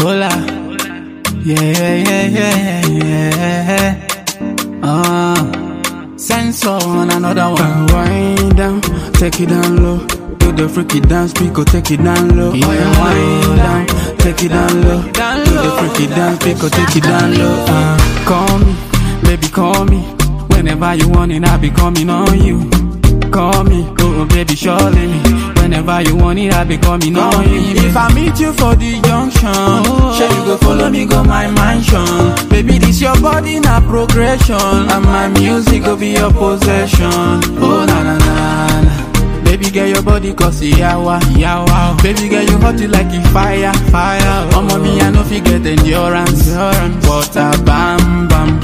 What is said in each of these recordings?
Hola. Yeah, yeah, yeah, yeah, yeah. Uh, sensor on another one. Wind down, take it down low. Do the freaky dance, Pico, take it down low. Yeah. Oh, yeah, wind down, take it down low. Down Do the low. freaky dance, Pico, take it down low. Uh, call me, baby, call me. Whenever you want it, I'll be coming on you. Call me, oh baby, surely me. Whenever you want it, I'll be coming on you. If I meet you for the junction, sure you go follow me, go my mansion. Baby, this your body na progression, and my music go be your possession. Oh na na na na. Baby girl, your body cause yawa, yawa. Baby girl, you hot it like a fire, fire. Oh, mommy, I know fi get endurance, endurance. Water, bam, bam.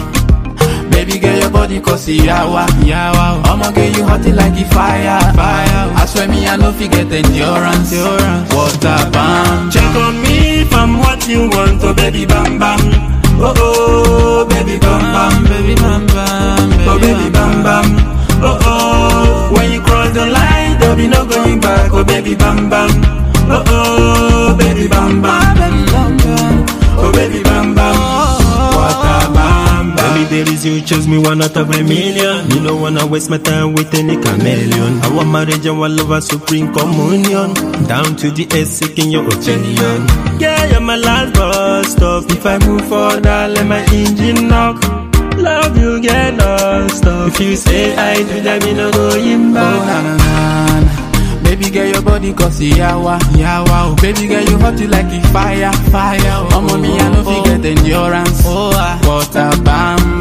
Baby girl, your body cause yawa, yawa. I'ma get you hot it like a fire, fire. I swear me, I know fi get endurance, endurance. Water, bam. Check on me if I'm what you want, oh baby bam bam. Oh oh, baby bam bam, baby, bam, bam, baby, oh baby bam bam. Oh oh, when you cross the line, there'll be no going back, oh baby bam bam. Oh oh, baby bam bam, baby, bam, bam. oh baby bam bam. What a bam bam. Baby, there is you, chose me one out of a million. You don't wanna waste my time with any chameleon. Our marriage and our love, a supreme communion. Down to the S, seeking your opinion. Yeah, you're my last bus stop. If I move further, let my engine knock. Love you, get lost up. If you say I do that, me no going Oh back. na na na na. Baby girl, your body cause yawa, yawa. Oh, baby girl, you hot it like a fire, fire. Oh, mommy, I know fi get endurance. Oh, ah. Water, bam,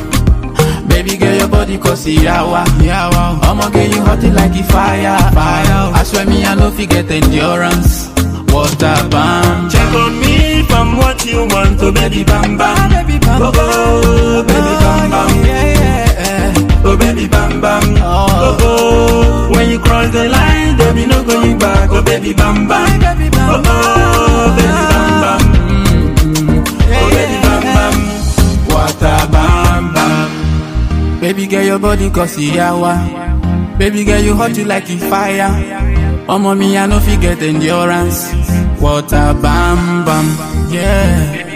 bam. Baby girl, your body cause yawa, yawa. I'ma get you hot it like a fire, fire. I swear me, I know fi get endurance. Water, bam. Check on me if I'm what you want, oh baby bam bam. baby, bam, Oh, oh, baby bam bam. Yeah, yeah. Oh baby bam bam. Oh. Oh oh, when you cross the line, there be no going back. Oh baby bam bam. Baby, Oh bam, oh, baby bam bam. Oh baby bam bam. Water, bam, bam. Baby girl, your body cause yawa. Baby girl, you hot it like a fire. Oh mommy, I know fi get endurance. Water, bam, bam, yeah.